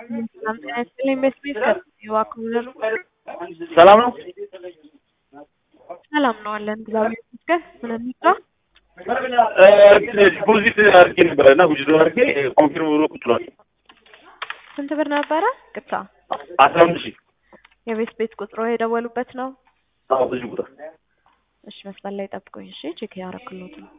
ሰላም ጤና ይስጥልኝ። ኢንቨስትሜንት ከዋክብር ሰላም ነው። ሰላም ነው አለን። እግዚአብሔር ይመስገን። ምን እንስራ? ዲፖዚት አድርጌ ነበረ እና ውጅዶ አድርጌ ኮንፊርም ብሎ ቁጭ ብሏል። ስንት ብር ነበረ? ቅጣ አስራ አምስት ሺህ የቤት ቤት ቁጥሮ የደወሉበት ነው። አዎ፣ ብዙ ቁጥር እሺ፣ መስመር ላይ ጠብቁኝ። እሺ፣ ቼክ ያረክሎት ነው።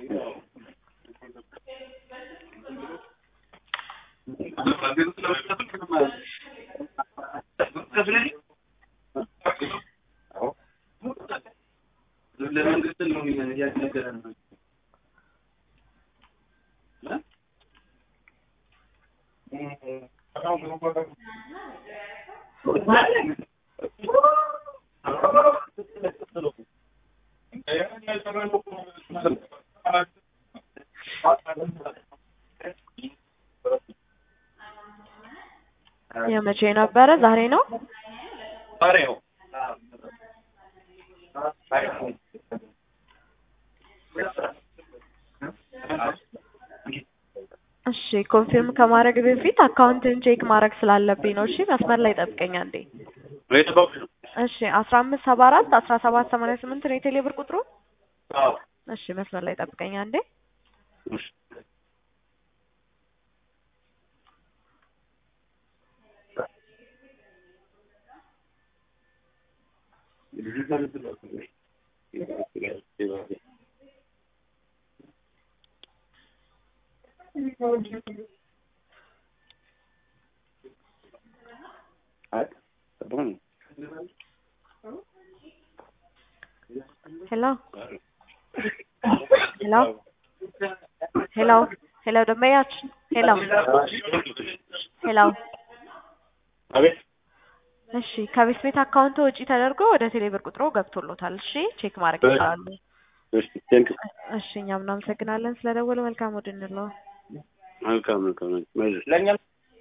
የመቼ ነበረ? ዛሬ ነው። ዛሬ ነው። እሺ ኮንፊርም ከማድረግ በፊት አካውንትን ቼክ ማድረግ ስላለብኝ ነው። እሺ መስመር ላይ ጠብቀኝ አንዴ። የጠባኩሽ ነው። እሺ አስራ አምስት ሰባ አራት አስራ ሰባት ሰማንያ ስምንት ነው የቴሌ ብር ቁጥሩ። አዎ። እሺ መስመር ላይ ጠብቀኝ አንዴ። እሺ። ሄሎ ሄሎ ሄሎ ሄሎ ደንበኛችን ሄሎ ሄሎ አቤት። እሺ ከቤት ቤት አካውንት ወጪ ተደርጎ ወደ ቴሌብር ቁጥሮ ገብቶሎታል። እሺ ቼክ ማድረግ ይችላሉ። እሺ፣ ቴንክ ዩ። እሺ እኛም እናመሰግናለን ስለደወሉ። መልካም ወድ እንለው። መልካም መልካም። ለእኛም